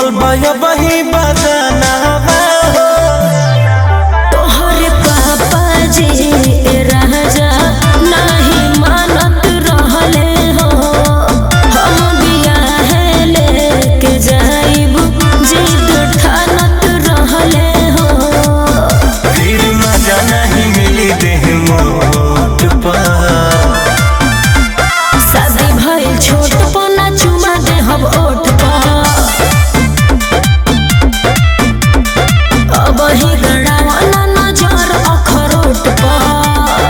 कोमल बय बही बदना तोहरे पापा जी राजा नाही मानत रहले हो हम बियाहे लेके जाइब जिद ठानत रहले हो फिर मजा नहीं मिली देह मोट पर शादी भइल छोट पना चुमा देहब ओठ पर अब ही गड़ावना नजर अखरोट पर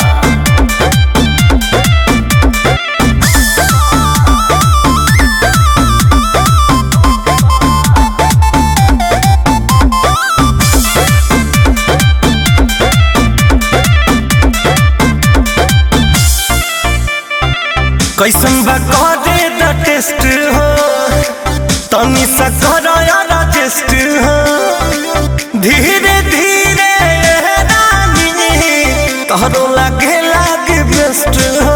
कैसन बा करे द टेस्ट हो तनी सा करो यार टेस्ट हो धीरे धीरे रानी तोहरो लागे लागे बेस्ट हो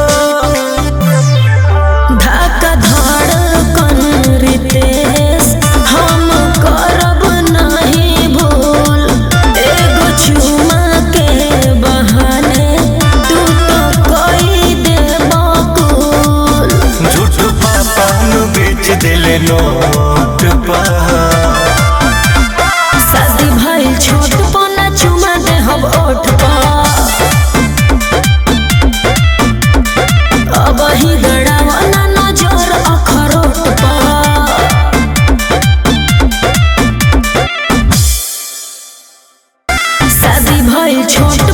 धक्का धड़कन रितेश हम करब नहीं भूल एगो चुमा के बहाने तू तो कोई दे बकुल झूठ पापा नु बेच दिले नोट पर शादी भइल छोट पना चुमा देहब ओठ पर अब ही गड़ावना नजर अखरोट पर शादी भइल छोट